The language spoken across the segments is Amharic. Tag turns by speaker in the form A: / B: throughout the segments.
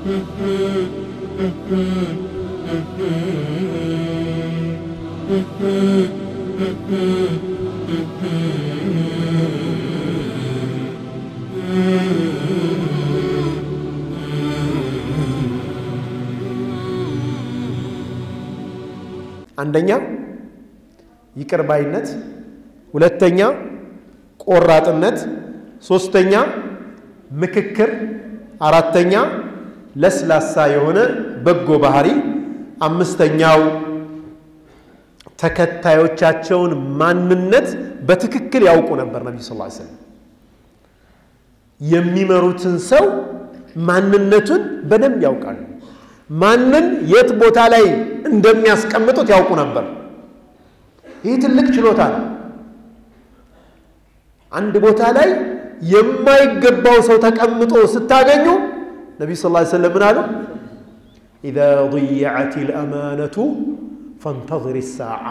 A: አንደኛ ይቅር ባይነት፣ ሁለተኛ ቆራጥነት፣ ሶስተኛ ምክክር፣ አራተኛ ለስላሳ የሆነ በጎ ባህሪ፣ አምስተኛው ተከታዮቻቸውን ማንነት በትክክል ያውቁ ነበር። ነቢዩ ስ ሰለም የሚመሩትን ሰው ማንነቱን በደንብ ያውቃሉ። ማንን የት ቦታ ላይ እንደሚያስቀምጡት ያውቁ ነበር። ይህ ትልቅ ችሎታ ነው። አንድ ቦታ ላይ የማይገባው ሰው ተቀምጦ ስታገኙ ነቢዩ ስ ሰለም ምን አሉ? ኢዛ ضየዐት ልአማነቱ ፈንተظር ሳዓ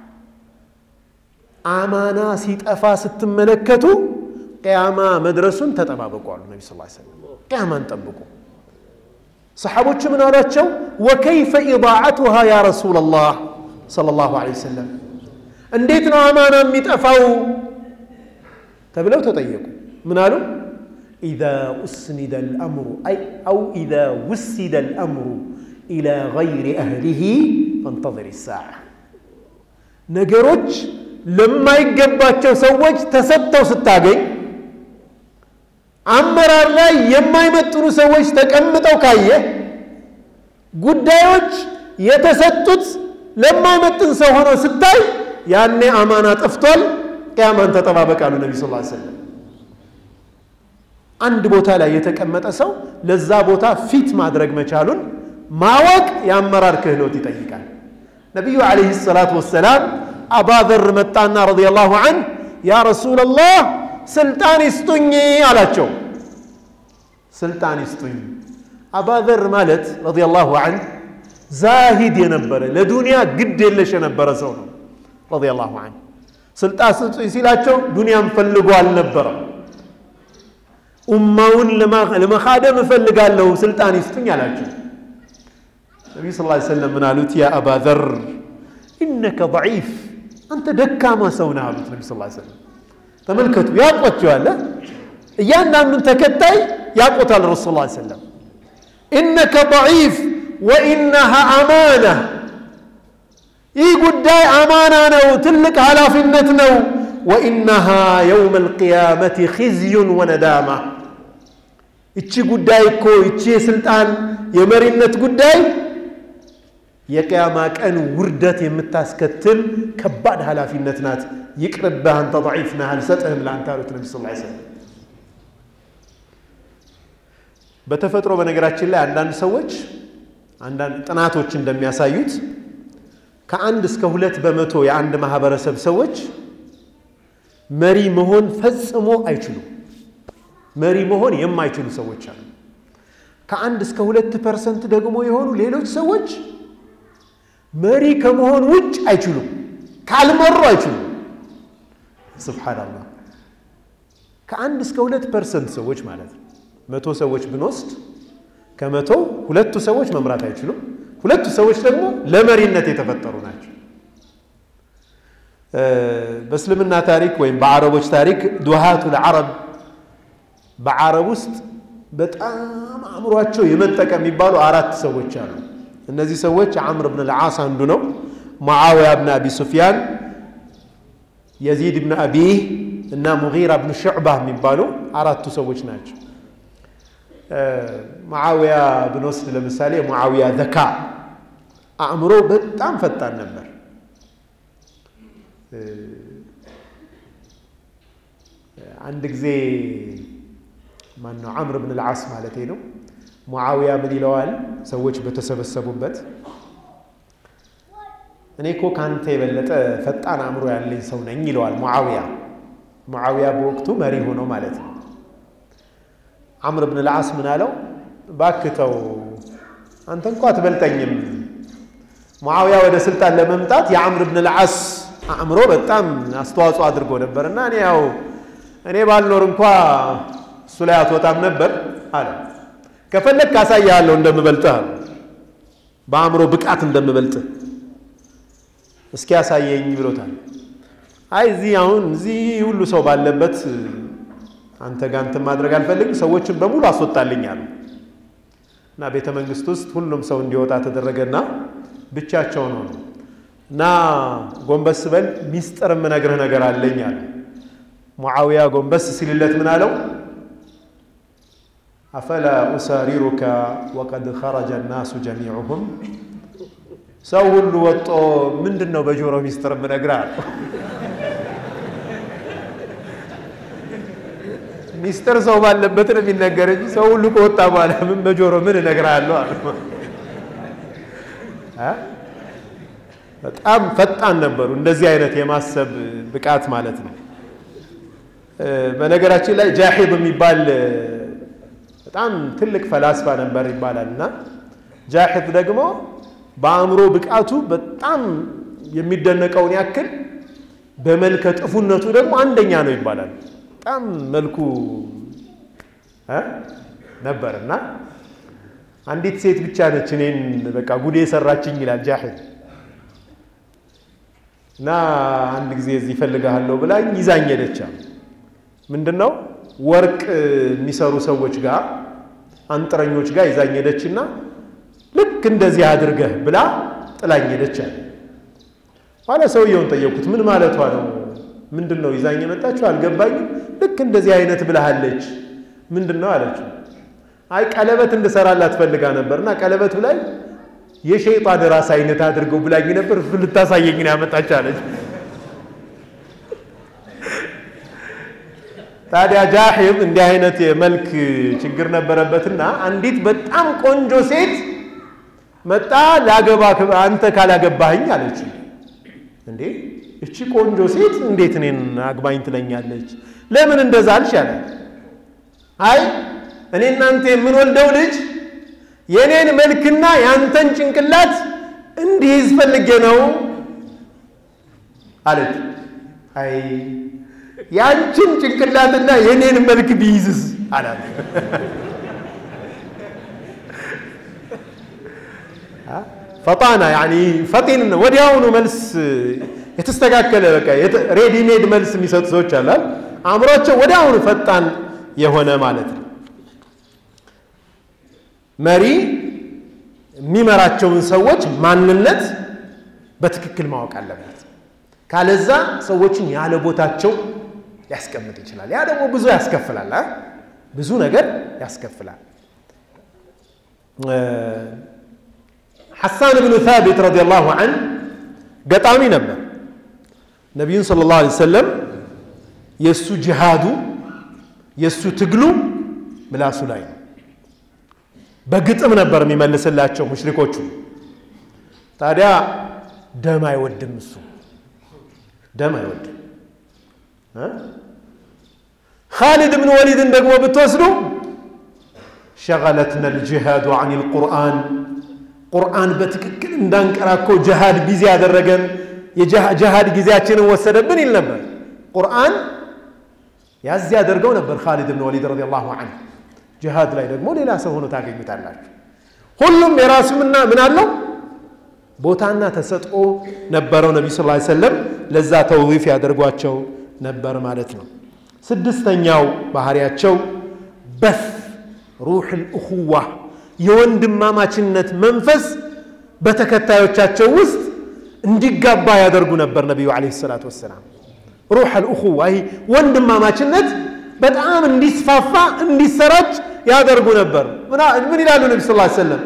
A: አማና ሲጠፋ ስትመለከቱ ቅያማ መድረሱን ተጠባበቁ አሉ ነቢ ስ ሰለም። ቅያማን ጠብቁ። ሰሓቦቹ ምን አሏቸው? ወከይፈ ኢዳዓቱሃ ያ ረሱላላህ ሰለላሁ ዐለይሂ ወሰለም እንዴት ነው አማና የሚጠፋው ተብለው ተጠየቁ። ምን አሉ? ኢዛ ኡስኒደ ልአምሩ አው ኢዛ ውሲደ ልአምሩ ኢላ ገይሪ አህሊሂ ፈንተظር ሳዓ ነገሮች ለማይገባቸው ሰዎች ተሰጥተው ስታገኝ አመራር ላይ የማይመጥኑ ሰዎች ተቀምጠው ካየ ጉዳዮች የተሰጡት ለማይመጥን ሰው ሆኖ ስታይ ያኔ አማና ጠፍቷል። ቅያማን ተጠባበቃሉ ነቢ ስ ሰለም። አንድ ቦታ ላይ የተቀመጠ ሰው ለዛ ቦታ ፊት ማድረግ መቻሉን ማወቅ የአመራር ክህሎት ይጠይቃል። ነቢዩ ዓለይሂ ሰላቱ ወሰላም አባዘር መጣና ረዲየላሁ ዐንህ ያ ረሱለላህ ስልጣን ይስጡኝ አላቸው። ስልጣን ይስጡኝ። አባዘር ማለት ረዲየላሁ ዐንህ ዛሂድ የነበረ ለዱንያ ግድ የለሽ የነበረ ሰው ነው። ረዲየላሁ ዐንህ ስልጣን ስጡኝ ሲላቸው ዱንያን ፈልጎ አልነበረም። ኡማውን ለመኻደም እፈልጋለሁ ስልጣን ይስጡኝ አላቸው። ነቢዩ ስ ሰለም ምን አሉት? ያ አባ ዘር ኢነከ ضዒፍ አንተ ደካማ ሰው ነህ አሉት ነቢ ስ ሰለም። ተመልከቱ፣ ያውቋቸዋል። እያንዳንዱን ተከታይ ያውቆታል ረሱ ስ ሰለም። ኢነከ ضዒፍ ወኢነሃ አማና ይህ ጉዳይ አማና ነው፣ ትልቅ ኃላፊነት ነው። ወኢነሃ የውመ ልቅያመት ኺዝዩን ወነዳማ እቺ ጉዳይ እኮ እቺ የስልጣን የመሪነት ጉዳይ የቅያማ ቀን ውርደት የምታስከትል ከባድ ኃላፊነት ናት። ይቅርብህ፣ አንተ ضዒፍ ነህ፣ አልሰጥህም ለአንተ አሉት ነቢ ስ ሰለም። በተፈጥሮ በነገራችን ላይ አንዳንድ ሰዎች አንዳንድ ጥናቶች እንደሚያሳዩት ከአንድ እስከ ሁለት በመቶ የአንድ ማህበረሰብ ሰዎች መሪ መሆን ፈጽሞ አይችሉም። መሪ መሆን የማይችሉ ሰዎች አሉ። ከአንድ እስከ ሁለት ፐርሰንት ደግሞ የሆኑ ሌሎች ሰዎች መሪ ከመሆን ውጭ አይችሉም። ካልመሩ አይችሉም። ስብሓንላህ ከአንድ እስከ ሁለት ፐርሰንት ሰዎች ማለት ነው። መቶ ሰዎች ብንወስድ ከመቶ ሁለቱ ሰዎች መምራት አይችሉም። ሁለቱ ሰዎች ደግሞ ለመሪነት የተፈጠሩ ናቸው። በእስልምና ታሪክ ወይም በአረቦች ታሪክ ዱሃቱል ዓረብ በዓረብ ውስጥ በጣም አእምሯቸው የመጠቀ የሚባሉ አራት ሰዎች አሉ። እነዚህ ሰዎች ዓምር ብን ልዓስ አንዱ ነው። ሙዓውያ ብን አቢ ሱፊያን፣ የዚድ ብን አቢህ እና ሙጊራ ብን ሹዕባ የሚባሉ አራቱ ሰዎች ናቸው። ሙዓውያ ብንወስድ ለምሳሌ ሙዓውያ ዘካ አእምሮ በጣም ፈጣን ነበር። አንድ ጊዜ ማነው ዓምር ብን ልዓስ ማለት ነው። ሙዓውያ ምን ይለዋል? ሰዎች በተሰበሰቡበት እኔ እኮ ከአንተ የበለጠ ፈጣን አእምሮ ያለኝ ሰው ነኝ ይለዋል ሙዓውያ። ሙዓውያ በወቅቱ መሪ ሆኖ ማለት ነው። ዓምር ብን ልዓስ ምን አለው? እባክህ ተው፣ አንተ እንኳ አትበልጠኝም። ሙዓውያ ወደ ስልጣን ለመምጣት የዓምር ብን ልዓስ አእምሮ በጣም አስተዋጽኦ አድርጎ ነበር እና እኔ ያው እኔ ባልኖር እንኳ እሱ ላይ አትወጣም ነበር አለ። ከፈለግ ካሳያለሁ እንደምበልጥህ አሉ። በአእምሮ ብቃት እንደምበልጥህ እስኪ ያሳየኝ ብሎታል። አይ እዚህ አሁን እዚህ ሁሉ ሰው ባለበት አንተ ጋር እንትን ማድረግ አልፈልግም፣ ሰዎችን በሙሉ አስወጣልኝ አሉ እና ቤተ መንግስት ውስጥ ሁሉም ሰው እንዲወጣ ተደረገና ብቻቸውን ሆኑ እና ጎንበስ በል ሚስጥር የምነግርህ ነገር አለኝ አለ። ሙዓዊያ ጎንበስ ሲልለት ምን አለው? አፈላ ኡሳሪሩካ ወቀድ ኸረጀ ናሱ ጀሚዑሁም ሰው ሁሉ ወጦ ምንድን ነው በጆሮ ሚስጥር የምነግርህ አለው። ሚስጥር ሰው ባለበት ነው የሚነገር እንጂ ሰው ሁሉ ከወጣ በኋላ ምን በጆሮ ምን እነግርሃለሁ አለ። በጣም ፈጣን ነበሩ። እንደዚህ አይነት የማሰብ ብቃት ማለት ነው። በነገራችን ላይ ጃሂብ የሚባል በጣም ትልቅ ፈላስፋ ነበር ይባላል እና ጃሂብ ደግሞ በአእምሮ ብቃቱ በጣም የሚደነቀውን ያክል በመልከ ጥፉነቱ ደግሞ አንደኛ ነው ይባላል። በጣም መልኩ ነበር እና አንዲት ሴት ብቻ ነች እኔን በቃ ጉዴ የሰራችኝ ይላል ጃሂብ እና አንድ ጊዜ እዚህ እፈልግሃለሁ ብላኝ ይዛኝ ሄደች። ምንድን ነው ወርቅ የሚሰሩ ሰዎች ጋር አንጥረኞች ጋር ይዛኝ ሄደችና ልክ እንደዚህ አድርገህ ብላ ጥላኝ ሄደች አለ። ኋላ ሰውየውን ጠየቁት፣ ምን ማለቷ ነው? ምንድን ነው ይዛኝ የመጣችው? አልገባኝም። ልክ እንደዚህ አይነት ብልሃለች። ምንድን ነው አለችው። አይ ቀለበት እንድሰራላት ፈልጋ ነበርና ቀለበቱ ላይ የሸይጣን ራስ አይነት አድርገው ብላኝ ነበር ልታሳየኝ ነው ያመጣች አለች። ታዲያ ጃሂብ እንዲህ አይነት የመልክ ችግር ነበረበትና አንዲት በጣም ቆንጆ ሴት መጣ ላገባ አንተ ካላገባህኝ አለች። እንዴ እቺ ቆንጆ ሴት እንዴት እኔን አግባኝ ትለኛለች? ለምን እንደዛ አልሽ አለ። አይ እኔ እናንተ የምንወልደው ልጅ የኔን መልክና ያንተን ጭንቅላት እንዲይዝ ፈልጌ ነው አለች። አይ ያንቺን ጭንቅላትና የኔን መልክ ቢይዝስ አላት። ፈጣና ያኒ ፈጢን ወዲያውኑ መልስ የተስተካከለ በቃ ሬዲሜድ መልስ የሚሰጡ ሰዎች አላል። አእምሯቸው ወዲያውኑ ፈጣን የሆነ ማለት ነው። መሪ የሚመራቸውን ሰዎች ማንነት በትክክል ማወቅ አለበት። ካለዛ ሰዎችን ያለ ቦታቸው ሊያስቀምጥ ይችላል። ያ ደግሞ ብዙ ያስከፍላል፣ ብዙ ነገር ያስከፍላል። ሐሳን ብኑ ታቢት ረዲየላሁ ዐንሁ ገጣሚ ነበር። ነቢዩን ሰለላሁ ዐለይሂ ወሰለም የእሱ ጅሃዱ የእሱ ትግሉ ምላሱ ላይ ነው። በግጥም ነበር የሚመልስላቸው ሙሽሪኮቹ። ታዲያ ደም አይወድም እሱ ደም አይወድም። ኻሊድ ብን ወሊድን ደግሞ ብትወስዱ ሸገለትና ልጅሃዱ አን ልቁርአን ቁርአን በትክክል እንዳንቀራ እኮ ጅሃድ ቢዚ ያደረገን የጅሃድ ጊዜያችንን ወሰደብን ይል ነበር። ቁርአን ያዝ ያደርገው ነበር ኻሊድ ብን ወሊድ ረዲየላሁ ዐንሁ። ጅሃድ ላይ ደግሞ ሌላ ሰው ሆኖ ታገኙታላችሁ። ሁሉም የራሱምና ምን አለው ቦታና ተሰጥኦ ነበረው። ነቢዩ ስ ሰለም ለዛ ተውፊፍ ያደርጓቸው ነበር ማለት ነው። ስድስተኛው ባህሪያቸው በፍ ሩሕ ልእኹዋ የወንድማማችነት መንፈስ በተከታዮቻቸው ውስጥ እንዲጋባ ያደርጉ ነበር ነቢዩ ዓለይሂ ሰላቱ ወሰላም። ሩሕ ልእኹዋ ይህ ወንድማማችነት በጣም እንዲስፋፋ እንዲሰራጭ ያደርጉ ነበር። ምን ይላሉ ነቢ ስ ሰለም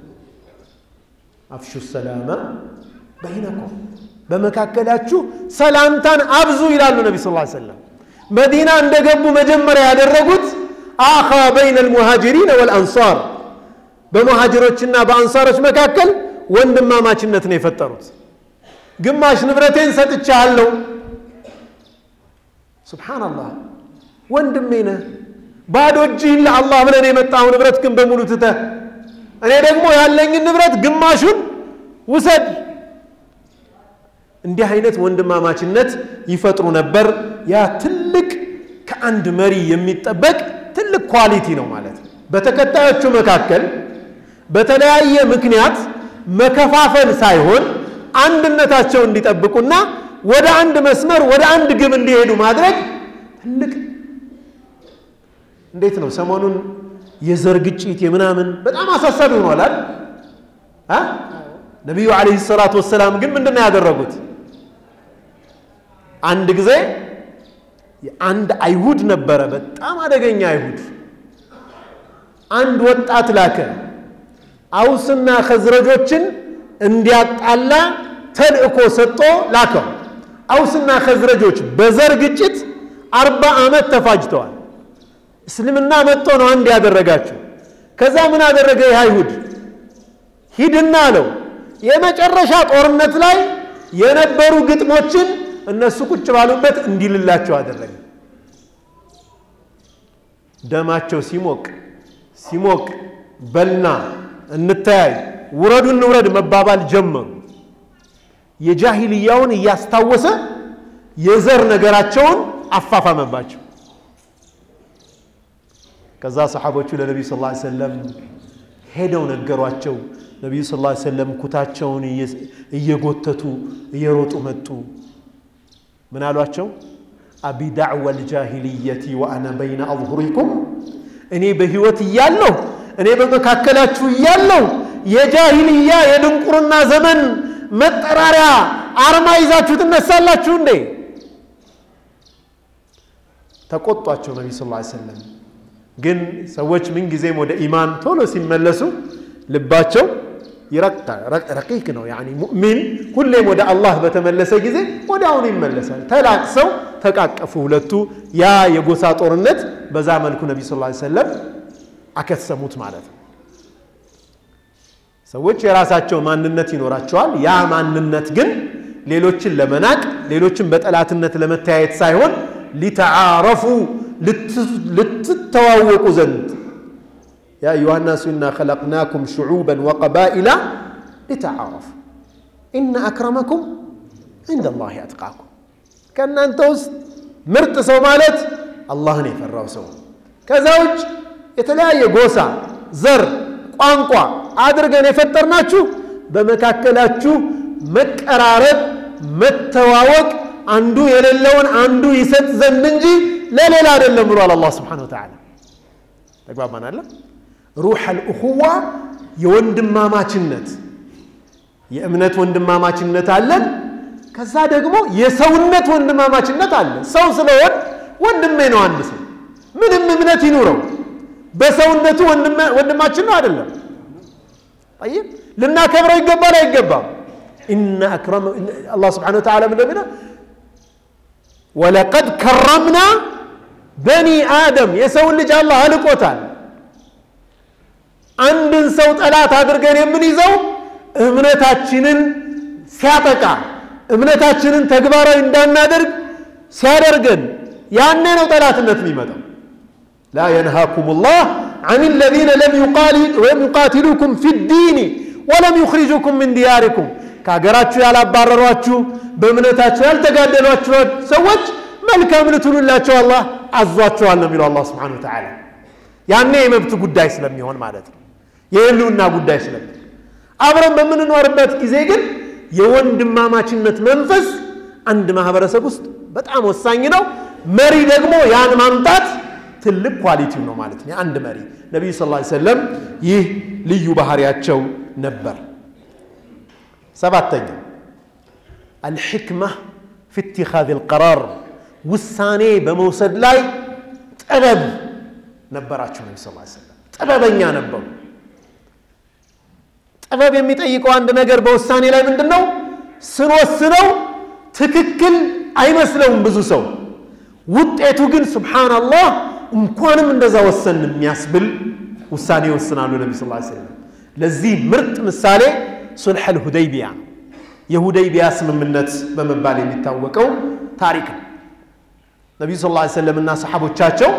A: አፍሹ ሰላመ በይነኩም በመካከላችሁ ሰላምታን አብዙ ይላሉ ነቢ ስ ሰለም። መዲና እንደገቡ መጀመሪያ ያደረጉት አኻ በይነ ልሙሃጅሪን ወልአንሳር በሙሃጅሮችና በአንሳሮች መካከል ወንድማማችነት ነው የፈጠሩት። ግማሽ ንብረቴን ሰጥቻለሁ። ሱብሓነላህ ወንድሜ ነህ፣ ባዶ እጅህን ለአላህ ብለን የመጣው ንብረት ግን በሙሉ ትተህ እኔ ደግሞ ያለኝን ንብረት ግማሹን ውሰድ። እንዲህ አይነት ወንድማማችነት ይፈጥሩ ነበር። ያ ትልቅ ከአንድ መሪ የሚጠበቅ ትልቅ ኳሊቲ ነው ማለት ነው። በተከታዮቹ መካከል በተለያየ ምክንያት መከፋፈል ሳይሆን አንድነታቸው እንዲጠብቁና ወደ አንድ መስመር ወደ አንድ ግብ እንዲሄዱ ማድረግ ትልቅ እንዴት ነው ሰሞኑን የዘር ግጭት የምናምን በጣም አሳሳቢ ሆኗል አይደል አ ነቢዩ ዓለይሂ ሰላቱ ወሰላም ግን ምንድን ነው ያደረጉት አንድ ጊዜ አንድ አይሁድ ነበረ በጣም አደገኛ አይሁድ አንድ ወጣት ላከ አውስና ከዝረጆችን እንዲያጣላ ተልእኮ ሰጥቶ ላከው አውስና ከዝረጆች በዘር ግጭት አርባ ዓመት ተፋጅተዋል እስልምና መጥቶ ነው አንድ ያደረጋቸው ከዛ ምን አደረገ ይህ አይሁድ ሂድና አለው የመጨረሻ ጦርነት ላይ የነበሩ ግጥሞችን እነሱ ቁጭ ባሉበት እንዲልላቸው አደረገ ደማቸው ሲሞቅ ሲሞቅ በልና እንተያይ ውረዱ እንውረድ መባባል ጀመሩ የጃሂልያውን እያስታወሰ የዘር ነገራቸውን አፋፋመባቸው ከዛ ሰሓቦቹ ለነቢዩ ስ ላ ሰለም ሄደው ነገሯቸው ነቢዩ ስ ላ ሰለም ኩታቸውን እየጎተቱ እየሮጡ መጡ ምን አሏቸው አቢ ዳዕዋ ልጃሂልየቲ ወአና በይነ አظሁሪኩም እኔ በህይወት እያለሁ እኔ በመካከላችሁ እያለሁ የጃሂልያ የድንቁርና ዘመን መጠራሪያ አርማ ይዛችሁ ትነሳላችሁ እንዴ ተቆጧቸው ነቢ ስ ሰለም ግን ሰዎች ምንጊዜም ወደ ኢማን ቶሎ ሲመለሱ ልባቸው ይረቅታል ረቂቅ ነው ያኒ ሙእሚን ሁሌም ወደ አላህ በተመለሰ ጊዜ ወደ አሁኑ ይመለሳል ተላቅሰው ተቃቀፉ ሁለቱ ያ የጎሳ ጦርነት በዛ መልኩ ነቢ ስ ሰለም አከሰሙት ማለት ነው ሰዎች የራሳቸው ማንነት ይኖራቸዋል ያ ማንነት ግን ሌሎችን ለመናቅ ሌሎችን በጠላትነት ለመተያየት ሳይሆን ሊተዓረፉ ልትተዋወቁ ዘንድ يا أيها الناس إنا خلقناكم شعوبا وقبائل لتعارفوا إن أكرمكم عند الله أتقاكم كان أنت مرت سو مالت الله يفروا سو كزوج የተለያየ ጎሳ ዘር ቋንቋ አድርገን የፈጠርናችሁ በመካከላችሁ መቀራረብ መተዋወቅ አንዱ የሌለውን አንዱ ይሰጥ ዘንድ እንጂ ለሌላ አይደለም ብሏል አላህ ስብሓን ወተዓላ ተግባባናለ ሩሕ አልእኹዋ የወንድማማችነት የእምነት ወንድማማችነት አለን ከዛ ደግሞ የሰውነት ወንድማማችነት አለ ሰው ስለሆን ወንድሜ ነው አንድ ሰው ምንም እምነት ይኑረው በሰውነቱ ወንድማችን ነው አይደለም طيب ልናከብረው ይገባል አይገባም إن أكرم الله سبحانه وتعالى من لمنا ولقد كرمنا بني آدم يسوي اللي جاء الله هلقوتال አንድን ሰው ጠላት አድርገን የምንይዘው እምነታችንን ሲያጠቃ እምነታችንን ተግባራዊ እንዳናደርግ ሲያደርገን ያኔ ነው ጠላትነት የሚመጣው لا ينهاكم الله عن الذين لم يقاتلوكم في الدين ولم يخرجوكم من دياركم ከሀገራችሁ ያላባረሯችሁ በእምነታችሁ ያልተጋደሏችሁ ሰዎች መልካም ልትሉላቸው አላህ አዟቸዋል ነው የሚለው አላህ ስብሓን ወተዓላ ያኔ የመብት ጉዳይ ስለሚሆን ማለት ነው የህልውና ጉዳይ ስለሚሆን አብረን በምንኖርበት ጊዜ ግን የወንድማማችነት መንፈስ አንድ ማህበረሰብ ውስጥ በጣም ወሳኝ ነው መሪ ደግሞ ያን ማምጣት ትልቅ ኳሊቲው ነው ማለት ነው የአንድ መሪ ነቢዩ ስ ሰለም ይህ ልዩ ባህሪያቸው ነበር ሰባተኛ አልሕክማ ፊ ኢትኻዝ ልቀራር ውሳኔ በመውሰድ ላይ ጥበብ ነበራቸው ነቢ ስ ሰለም ጥበበኛ ነበሩ ጥበብ የሚጠይቀው አንድ ነገር በውሳኔ ላይ ምንድን ነው ስንወስነው ትክክል አይመስለውም ብዙ ሰው ውጤቱ ግን ስብሓናላህ እንኳንም እንደዛ ወሰን የሚያስብል ውሳኔ ይወስናሉ ነቢ ስ ሰለም ለዚህ ምርጥ ምሳሌ ሱልሕ አልሁደይቢያ የሁደይቢያ ስምምነት በመባል የሚታወቀው ታሪክ ነው ነቢዩ ስ ሰለም እና ሰሓቦቻቸው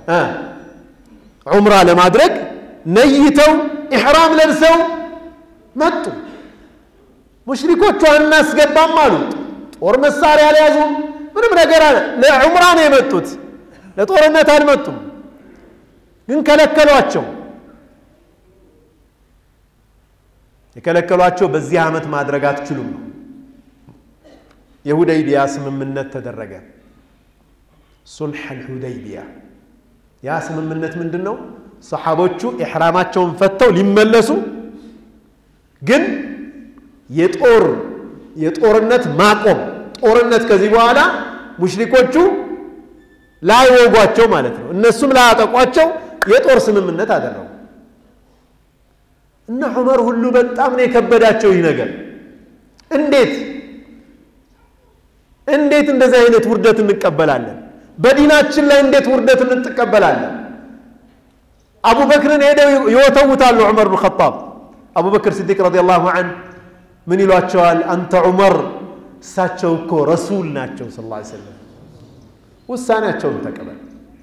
A: ዑምራ ለማድረግ ነይተው ኢሕራም ለብሰው መጡ ሙሽሪኮቹ አናስገባም አሉ ጦር መሳሪያ አልያዙም ምንም ነገር አለ ለዑምራ ነው የመጡት ለጦርነት አልመጡም ግን ከለከሏቸው የከለከሏቸው በዚህ ዓመት ማድረግ አትችሉም ነው። የሁደይቢያ ስምምነት ተደረገ። ሱልሕ አልሁደይቢያ ያ ስምምነት ምንድን ነው? ሰሓቦቹ ኢሕራማቸውን ፈተው ሊመለሱ ግን የጦር የጦርነት ማቆም ጦርነት ከዚህ በኋላ ሙሽሪኮቹ ላይወጓቸው ማለት ነው፣ እነሱም ላያጠቋቸው የጦር ስምምነት አደረጉ። እነ ዑመር ሁሉ በጣም ነው የከበዳቸው ይህ ነገር። እንዴት እንዴት እንደዚህ አይነት ውርደት እንቀበላለን? በዲናችን ላይ እንዴት ውርደት እንቀበላለን? አቡበክርን ሄደው ይወተውታሉ። ዑመር ብን ኸጣብ አቡበክር ስዲቅ ረዲየላሁ ዐንሁ ምን ይሏቸዋል? አንተ ዑመር፣ እሳቸው እኮ ረሱል ናቸው ስ ላ ሰለም ውሳኔያቸውን ተቀበል።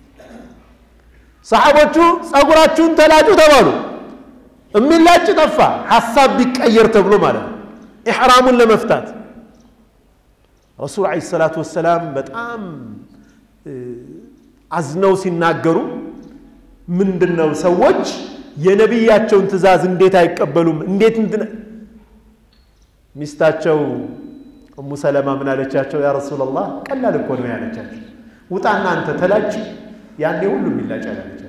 A: ሰሓቦቹ ጸጉራችሁን ተላጩ ተባሉ። የሚላጭ ጠፋ። ሐሳብ ቢቀየር ተብሎ ማለት ነው ኢሕራሙን ለመፍታት ረሱል ዓለይሂ ሰላቱ ወሰላም በጣም አዝነው ሲናገሩ ምንድን ነው ሰዎች የነቢያቸውን ትእዛዝ እንዴት አይቀበሉም? እንዴት እንትን ሚስታቸው እሙ ሰለማ ምን አለቻቸው? ያ ረሱላላህ ቀላል እኮ ነው ያለቻቸው። ውጣና አንተ ተላጭ፣ ያኔ ሁሉም ይላጫል አለቻቸው።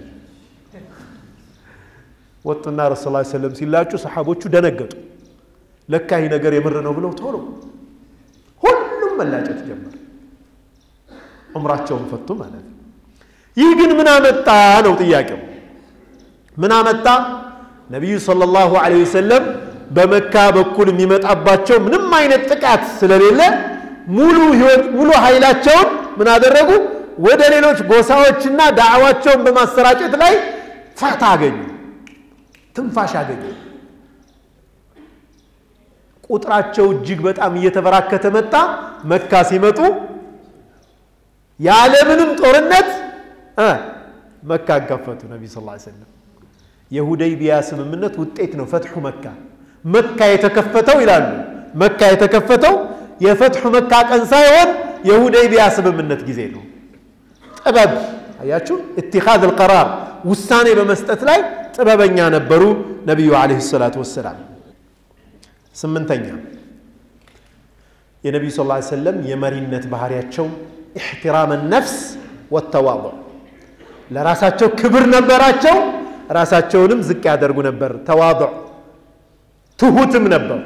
A: ወጡና ረሱ ላ ሰለም ሲላጩ ሰሓቦቹ ደነገጡ። ለካ ይህ ነገር የምር ነው ብለው ቶሎ ሁሉም መላጨት ጀመር። ዑምራቸውን ፈቱ ማለት ነው። ይህ ግን ምን አመጣ ነው ጥያቄው። ምን አመጣ? ነቢዩ ሰለላሁ ዐለይሂ ወሰለም በመካ በኩል የሚመጣባቸው ምንም አይነት ጥቃት ስለሌለ ሙሉ ህይወት ሙሉ ኃይላቸውን ምን አደረጉ? ወደ ሌሎች ጎሳዎችና ዳዕዋቸውን በማሰራጨት ላይ ፋታ አገኙ፣ ትንፋሽ አገኙ። ቁጥራቸው እጅግ በጣም እየተበራከተ መጣ። መካ ሲመጡ ያለምንም ጦርነት መካን ከፈቱ። ነቢዩ ስ ሰለም የሁደይቢያ ስምምነት ውጤት ነው ፈትሑ መካ። መካ የተከፈተው ይላሉ መካ የተከፈተው የፈትሑ መካ ቀን ሳይሆን የሁደይቢያ ስምምነት ጊዜ ነው። ጥበብ አያችሁ፣ ኢትኻዝ አልቀራር ውሳኔ በመስጠት ላይ ጥበበኛ ነበሩ ነቢዩ ዓለይሂ ሰላቱ ወሰላም። ስምንተኛ የነቢዩ ስ ሰለም የመሪነት ባህሪያቸው ኢሕትራም ነፍስ ወተዋضዕ ለራሳቸው ክብር ነበራቸው። ራሳቸውንም ዝቅ ያደርጉ ነበር። ተዋضዕ ትሁትም ነበሩ።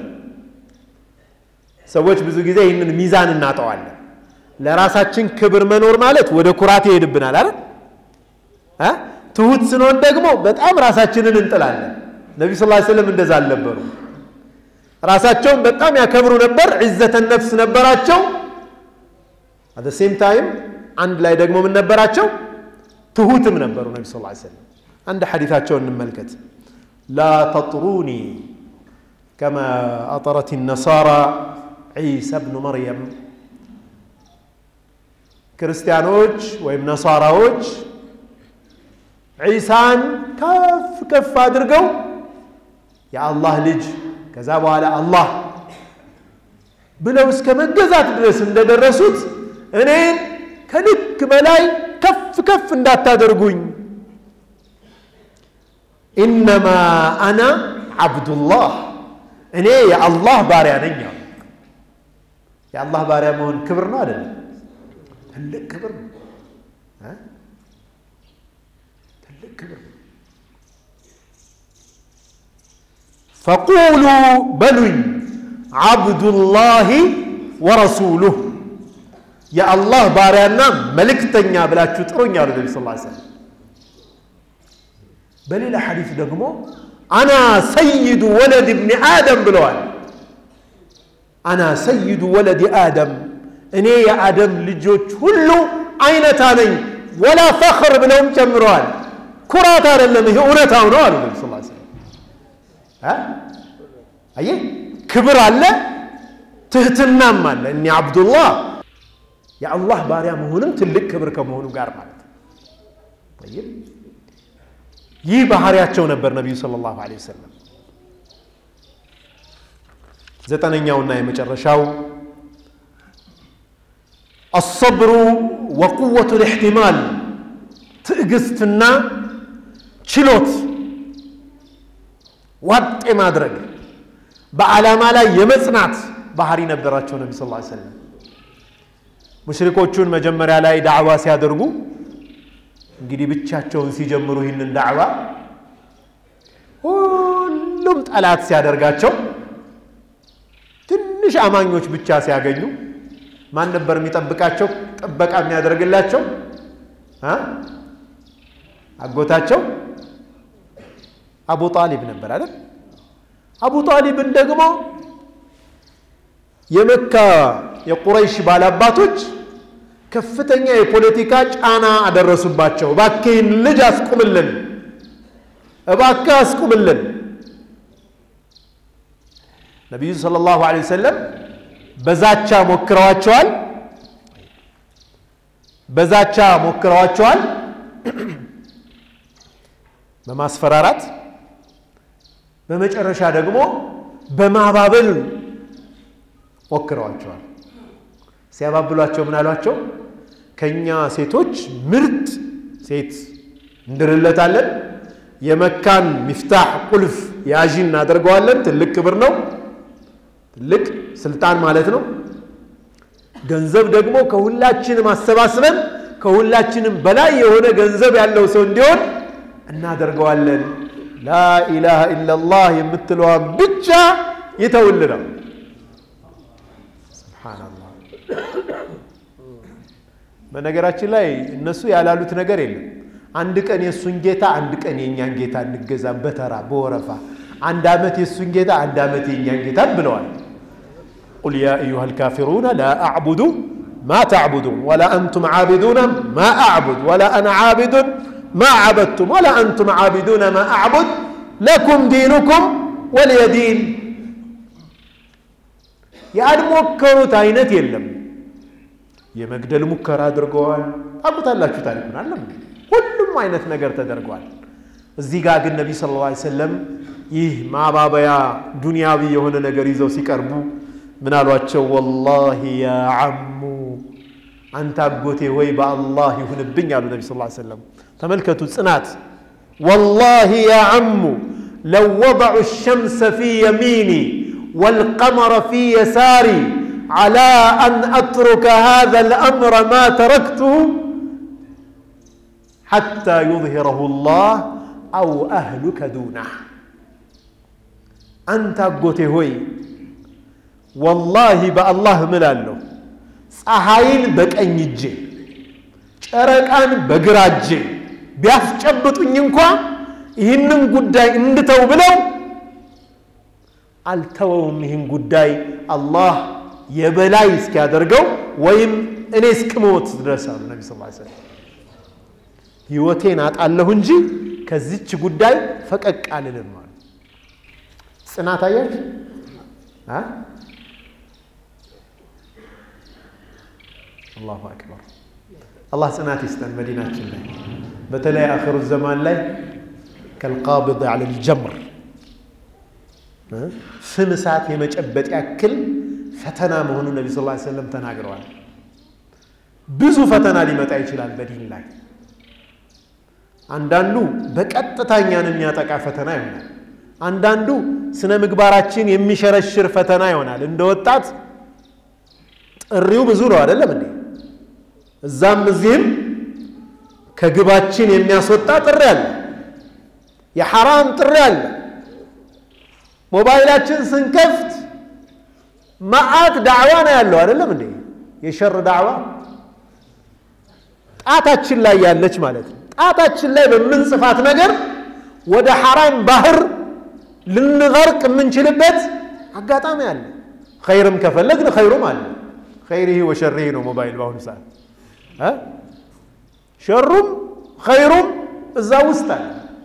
A: ሰዎች ብዙ ጊዜ ይህንን ሚዛን እናጠዋለን። ለራሳችን ክብር መኖር ማለት ወደ ኩራት ይሄድብናል አይደል? ትሁት ስንሆን ደግሞ በጣም ራሳችንን እንጥላለን። ነቢ ስ ሰለም እንደዛ አልነበሩ። ራሳቸውን በጣም ያከብሩ ነበር። ዒዘተ ነፍስ ነበራቸው። አት ሴም ታይም አንድ ላይ ደግሞ ምን ነበራቸው? ትሁትም ነበሩ ነቢ ስ ሰለም። አንድ ሐዲታቸውን እንመልከት። ላ ተጥሩኒ ከማ አጠረት ነሳራ ዒሳ ብኑ መርየም ክርስቲያኖች ወይም ነሳራዎች ዒሳን ከፍ ከፍ አድርገው የአላህ ልጅ ከዛ በኋላ አላህ ብለው እስከ መገዛት ድረስ እንደደረሱት እኔን ከልክ በላይ ከፍ ከፍ እንዳታደርጉኝ ኢነማ አና ዓብዱላህ እኔ የአላህ ባሪያ ነኝ አሉ። የአላህ ባሪያ መሆን ክብር ነው አይደለም? ትልቅ ክብር ነው። ትልቅ ክብር ነው። ፈቁሉ በሉኝ ዓብዱላሂ ወረሱሉህ የአላህ ባሪያና መልእክተኛ ብላችሁ ጥሩኝ አሉ ነቢ ስ ሰለም። በሌላ ሐዲስ ደግሞ አና ሰይዱ ወለድ እብኒ አደም ብለዋል። አና ሰይዱ ወለድ አደም እኔ የአደም ልጆች ሁሉ አይነታ ነኝ፣ ወላ ፈኽር ብለውም ጨምረዋል። ኩራት አይደለም፣ ይሄ እውነታው ነው አሉ ነቢ ስ ሰለም። አየህ ክብር አለ፣ ትህትናም አለ። እኒ አብዱላህ የአላህ ባሪያ መሆንም ትልቅ ክብር ከመሆኑ ጋር ማለት ነው። ይህ ባህሪያቸው ነበር ነቢዩ ሰለላሁ ዐለይሂ ወሰለም። ዘጠነኛውና የመጨረሻው አሰብሩ ወቁወቱ ልእሕቲማል ትዕግስትና ችሎት ዋጥ ማድረግ በዓላማ ላይ የመጽናት ባህሪ ነበራቸው ነቢ ስ ሰለም ሙሽሪኮቹን መጀመሪያ ላይ ዳዕዋ ሲያደርጉ እንግዲህ ብቻቸውን ሲጀምሩ ይህንን ዳዕዋ ሁሉም ጠላት ሲያደርጋቸው ትንሽ አማኞች ብቻ ሲያገኙ ማን ነበር የሚጠብቃቸው ጥበቃ የሚያደርግላቸው አጎታቸው አቡ ጣሊብ ነበር አይደል አቡ ጣሊብን ደግሞ የመካ የቁረይሽ ባላባቶች ከፍተኛ የፖለቲካ ጫና አደረሱባቸው እባክህን ልጅ አስቁምልን እባክህ አስቁምልን ነቢዩ ሰለላሁ ዐለይሂ ወሰለም በዛቻ ሞክረዋቸዋል በዛቻ ሞክረዋቸዋል በማስፈራራት በመጨረሻ ደግሞ በማባበል ሞክረዋቸዋል ሲያባብሏቸው ምን አሏቸው ከእኛ ሴቶች ምርጥ ሴት እንድርለታለን የመካን ሚፍታሕ ቁልፍ ያዢ እናደርገዋለን ትልቅ ክብር ነው ትልቅ ስልጣን ማለት ነው ገንዘብ ደግሞ ከሁላችንም አሰባስበን ከሁላችንም በላይ የሆነ ገንዘብ ያለው ሰው እንዲሆን እናደርገዋለን ላኢላሃ ኢላላህ የምትለዋን ብቻ ይተውልናል ስብሓናላህ በነገራችን ላይ እነሱ ያላሉት ነገር የለም አንድ ቀን የእሱን ጌታ አንድ ቀን የእኛን ጌታ እንገዛ በተራ በወረፋ አንድ ዓመት የእሱን ጌታ አንድ ዓመት የእኛን ጌታ ብለዋል ቁል ያ አዩሃ ልካፊሩነ ላ አዕቡዱ ማ ተዕቡዱን ወላ አንቱም ዓቢዱነ ማ አዕቡድ ወላ አና ዓቢዱን ማ ዓበድቱም ወላ አንቱም ዓቢዱነ ማ አዕቡድ ለኩም ዲኑኩም ወልየ ዲን ያልሞከሩት አይነት የለም የመግደል ሙከራ አድርገዋል ታውቁታላችሁ ታሪኩን አለም ሁሉም አይነት ነገር ተደርገዋል እዚህ ጋር ግን ነቢ ስለ ላ ሰለም ይህ ማባበያ ዱንያዊ የሆነ ነገር ይዘው ሲቀርቡ ምን አሏቸው ወላሂ ያ ዓሙ አንተ አጎቴ ወይ በአላህ ይሁንብኝ አሉ ነቢ ስ ሰለም ተመልከቱ ጽናት ወላሂ ያ ዓሙ ለው ወضዑ الሸምሰ ፊ የሚኒ والقمر في يساري على أن أترك هذا الأمر ما تركته حتى يظهره الله أو أهلك دونه أنت أقوتي هوي والله بالله ملالو ፀሐይን በቀኝ እጄ ጨረቃን በግራ እጄ ቢያስጨብጡኝ እንኳ ይህንን ጉዳይ እንድተው ብለው አልተወውም ይህን ጉዳይ አላህ የበላይ እስኪያደርገው ወይም እኔ እስክሞት ድረስ አሉ ነቢ ስ ሰለም ህይወቴን አጣለሁ እንጂ ከዚች ጉዳይ ፈቀቅ አልልም አሉ ጽናት አያች አላሁ አክበር አላህ ጽናት ይስጠን መዲናችን ላይ በተለይ አክሩ ዘማን ላይ ከልቃብድ አለ ልጀምር ፍም እሳት የመጨበጥ ያክል ፈተና መሆኑን ነቢ ስ ሰለም ተናግረዋል ብዙ ፈተና ሊመጣ ይችላል በዲን ላይ አንዳንዱ በቀጥታ እኛን የሚያጠቃ ፈተና ይሆናል አንዳንዱ ስነ ምግባራችን የሚሸረሽር ፈተና ይሆናል እንደ ወጣት ጥሪው ብዙ ነው አይደለም እንዴ እዛም እዚህም ከግባችን የሚያስወጣ ጥሪ አለ የሐራም ጥሪ አለ ሞባይላችን ስንከፍት መዓት ዳዕዋ ነው ያለው አይደለም እንዴ የሸር ዳዕዋ ጣታችን ላይ ያለች ማለት ነው ጣታችን ላይ በምንጽፋት ነገር ወደ ሐራም ባህር ልንገርቅ የምንችልበት አጋጣሚ አለ ኸይርም ከፈለግን ኸይሩም አለ ኸይሪህ ወሸሪህ ነው ሞባይል በአሁኑ ሰዓት ሸሩም ኸይሩም እዛ ውስጥ አለ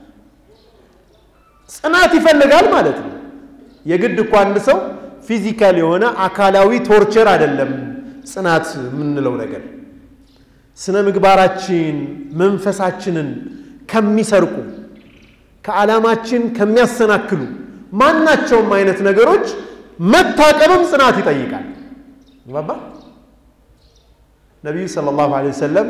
A: ጽናት ይፈልጋል ማለት ነው የግድ እኮ አንድ ሰው ፊዚካል የሆነ አካላዊ ቶርቸር አይደለም ጽናት የምንለው ነገር ስነ ምግባራችን መንፈሳችንን ከሚሰርቁ ከዓላማችን ከሚያሰናክሉ ማናቸውም አይነት ነገሮች መታቀብም ጽናት ይጠይቃል ባባ ነቢዩ ሰለላሁ ዐለይሂ ወሰለም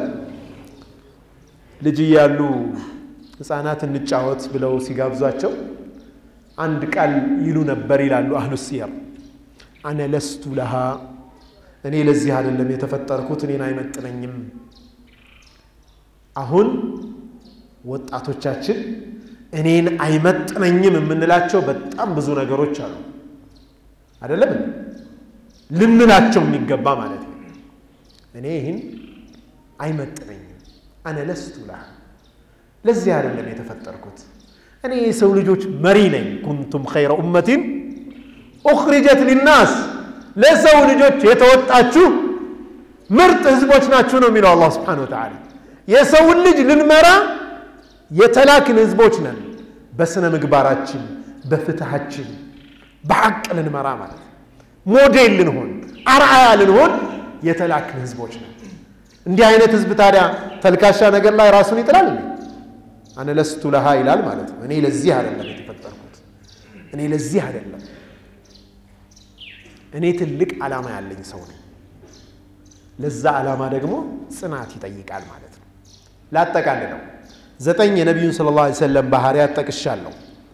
A: ልጅ እያሉ ህፃናት እንጫወት ብለው ሲጋብዟቸው አንድ ቃል ይሉ ነበር ይላሉ አህሉ ሲየር አነ ለስቱ ለሃ እኔ ለዚህ አይደለም የተፈጠርኩት እኔን አይመጥነኝም አሁን ወጣቶቻችን እኔን አይመጥነኝም የምንላቸው በጣም ብዙ ነገሮች አሉ አይደለም ልንላቸው የሚገባ ማለት ነው እኔ ይህን አይመጥነኝም አነ ለስቱ ለሃ ለዚህ አይደለም የተፈጠርኩት እኔ የሰው ልጆች መሪ ነኝ ኩንቱም ኸይረ ኡመቲን ኡኽሪጀት ሊናስ ለሰው ልጆች የተወጣችሁ ምርጥ ህዝቦች ናችሁ ነው የሚለው አላህ ስብሓን ወተዓላ የሰውን ልጅ ልንመራ የተላክን ህዝቦች ነን በስነ ምግባራችን በፍትሃችን በሐቅ ልንመራ ማለት ሞዴል ልንሆን አርአያ ልንሆን የተላክን ህዝቦች ነን እንዲህ አይነት ህዝብ ታዲያ ተልካሻ ነገር ላይ ራሱን ይጥላል አነ ለስቱ ለሃ ይላል ማለት ነው እኔ ለዚህ አይደለም የተፈጠርኩት እኔ ለዚህ አይደለም እኔ ትልቅ ዓላማ ያለኝ ሰው ነኝ ለዛ ዓላማ ደግሞ ጽናት ይጠይቃል ማለት ነው ላጠቃልለው ዘጠኝ የነቢዩን ስለ ላ ሰለም ባህርያት ጠቅሻለሁ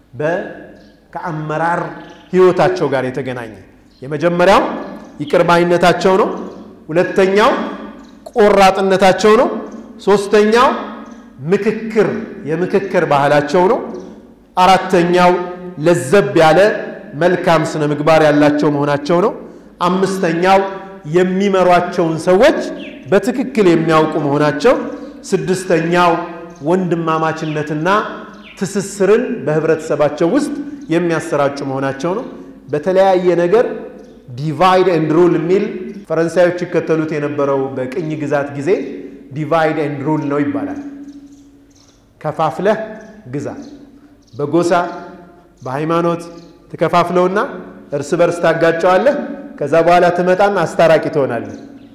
A: ከአመራር ህይወታቸው ጋር የተገናኘ የመጀመሪያው ይቅርባይነታቸው ነው ሁለተኛው ቆራጥነታቸው ነው ሶስተኛው ምክክር የምክክር ባህላቸው ነው አራተኛው ለዘብ ያለ መልካም ስነ ምግባር ያላቸው መሆናቸው ነው አምስተኛው የሚመሯቸውን ሰዎች በትክክል የሚያውቁ መሆናቸው ስድስተኛው ወንድማማችነትና ትስስርን በህብረተሰባቸው ውስጥ የሚያሰራጩ መሆናቸው ነው በተለያየ ነገር ዲቫይድ ኤንድ ሩል የሚል ፈረንሳዮች ይከተሉት የነበረው በቅኝ ግዛት ጊዜ ዲቫይድ ኤንድ ሩል ነው ይባላል ከፋፍለህ ግዛ በጎሳ በሃይማኖት ትከፋፍለውና እርስ በርስ ታጋጨዋለህ ከዛ በኋላ ትመጣና አስታራቂ ትሆናለህ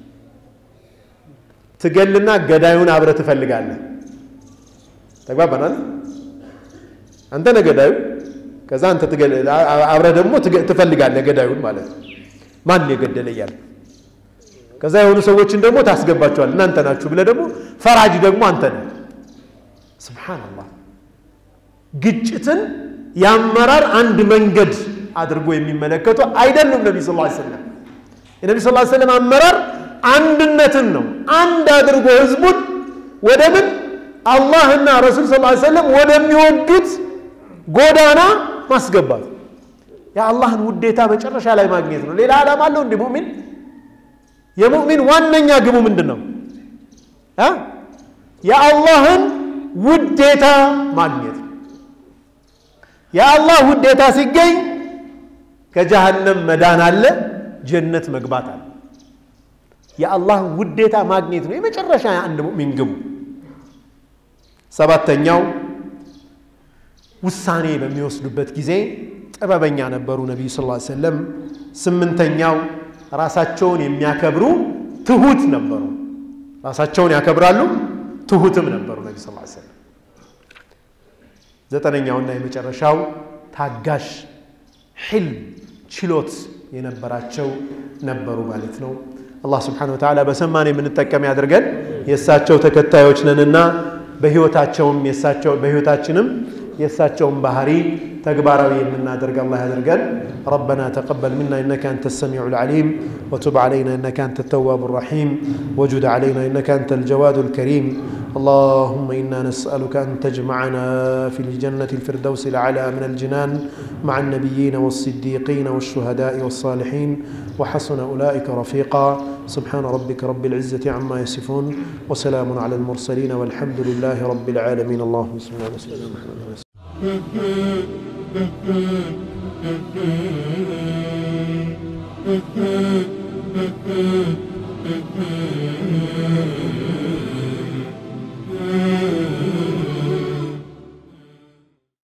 A: ትገልና ገዳዩን አብረ ትፈልጋለህ ተግባባናል አንተ ነህ ገዳዩ ከዛ አንተ አብረ ደግሞ ትፈልጋለህ ገዳዩን ማለት ነው ማን የገደለ እያለ ከዛ የሆኑ ሰዎችን ደግሞ ታስገባቸዋል እናንተ ናችሁ ብለህ ደግሞ ፈራጅ ደግሞ አንተ ነህ ስብሓንላህ ግጭትን የአመራር አንድ መንገድ አድርጎ የሚመለከቱ አይደሉም ነቢ ስ ሰለም የነቢ ስ ሰለም አመራር አንድነትን ነው አንድ አድርጎ ህዝቡን ወደ ምን አላህና ረሱል ስ ሰለም ወደሚወዱት ጎዳና ማስገባት የአላህን ውዴታ መጨረሻ ላይ ማግኘት ነው ሌላ ዓላማ አለው እንዲ ሙእሚን የሙእሚን ዋነኛ ግቡ ምንድን ነው የአላህን ውዴታ ማግኘት የአላህ ውዴታ ሲገኝ ከጀሃነም መዳን አለ ጀነት መግባት አለ የአላህ ውዴታ ማግኘት ነው የመጨረሻ የአንድ ሙእሚን ግቡ ሰባተኛው ውሳኔ በሚወስዱበት ጊዜ ጥበበኛ ነበሩ ነቢዩ ስ ሰለም ስምንተኛው ራሳቸውን የሚያከብሩ ትሁት ነበሩ ራሳቸውን ያከብራሉ ትሁትም ነበሩ ነቢ ስ ሰለም ዘጠነኛውና የመጨረሻው ታጋሽ ሕልም ችሎት የነበራቸው ነበሩ ማለት ነው አላህ ስብሓን ወተዓላ በሰማን የምንጠቀም ያድርገን የእሳቸው ተከታዮች ነንና በህይወታቸውም በህይወታችንም የእሳቸውን ባህሪ ተግባራዊ የምናደርግ አላህ ያደርገን ربنا تقبل منا إنك أنت السميع العليم وتب علينا إنك أنت التواب الرحيم وجد علينا إنك أنت الجواد الكريم اللهم إنا نسألك أن تجمعنا في الجنة الفردوس الأعلى من الجنان مع النبيين والصديقين والشهداء والصالحين وحسن أولئك رفيقا سبحان ربك رب العزة عما يصفون وسلام على المرسلين والحمد لله رب العالمين اللهم صل على سيدنا محمد
B: Mm-hmm.